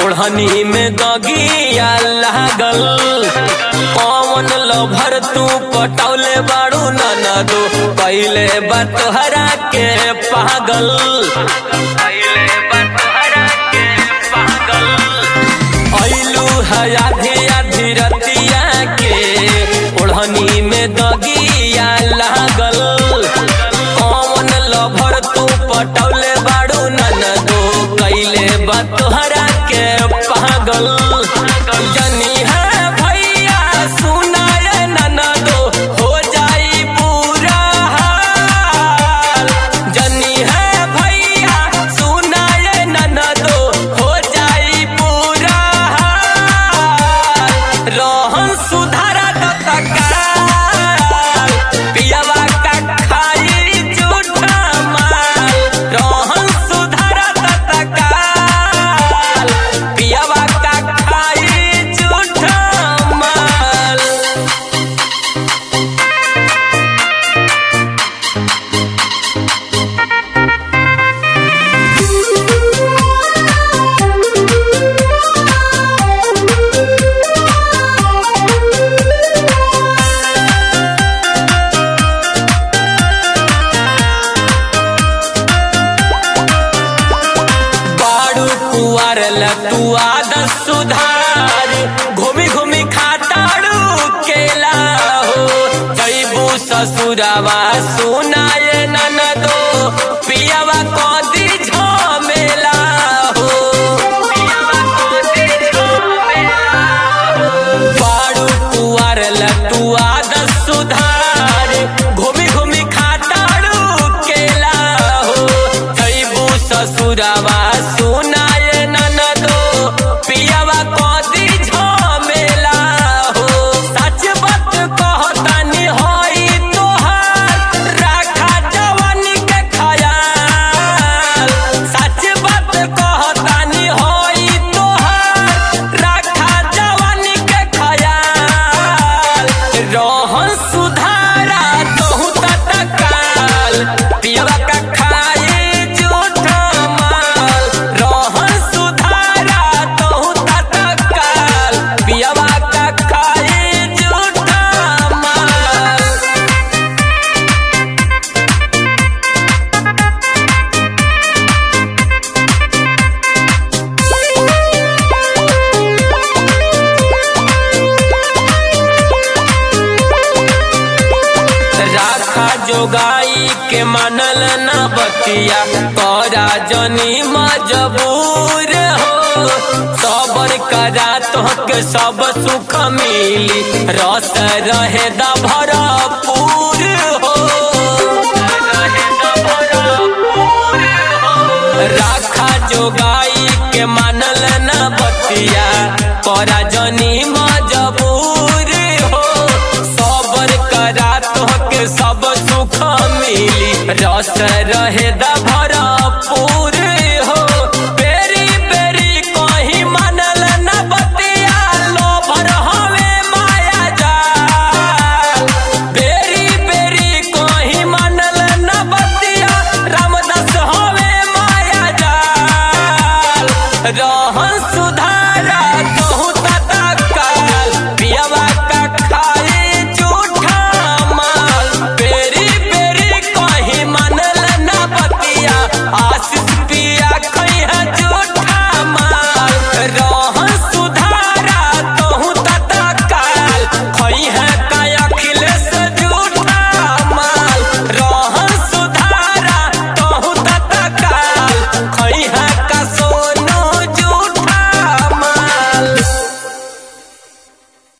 ओढ़नी में दगिया लागल कौन लभर तू पटौले बाड़ू ननदो पहले बात हरा के पागल पहले बात हरा के पागल ऐलू है आधी आधी रतिया के ओढ़नी में दगिया लागल कौन लभर तू पटौले बाड़ू ननदो कैले बतहरा के पागल जनी है भैया सुनाए ननदो हो जाई पूरा हाल जनी है भैया सुनाए ननदो हो जाई पूरा हाल रोहन सुधारा तत्काल पियवा का खाई झूठा माल रोहन सुधारा तत्काल पियवा का खाई झूठा माल बाड़ू कुआर तू आदत सुधार घूमी घूमी खाताड़ू केला हो जैबू ससुरावा सुनाए ननदो पियावा कदी झमेला हो पियावा कदी झमेला हो। बाड़ू कुआर तू आदत सुधार घूमी घूमी खाताड़ू केला हो जैबू ससुरावा सुनाए ननदो पियावा कदी झमेला हो सच बात कहतानी होई तोहार राखा जवानी के खयाल सच बात कहतानी होई तोहार राखा जवानी के खयाल रोहन सुधारा तोहू तत्काल पियवा का खाए झूठा माल रोहन सुधारा तोहू तत्काल पियवा का खाए झूठा माल राखा जोगाई के मनल न बतिया तोरा जनी मजबूर हो सबर करा तोहके सब सुख मिली रस रहे द भरपूर हो रहे द भरपूर हो। राखा जोगाई के मानल न बतिया तोरा जनी मजबूर हो सबर करा तोहके सब सुख मिली रस रहे द भरपूर हो बेरी बेरी कहीं मानल न बतिया लोभर हवे माया जाल बेरी बेरी कहीं मानल न बतिया रामदास हवे माया जाल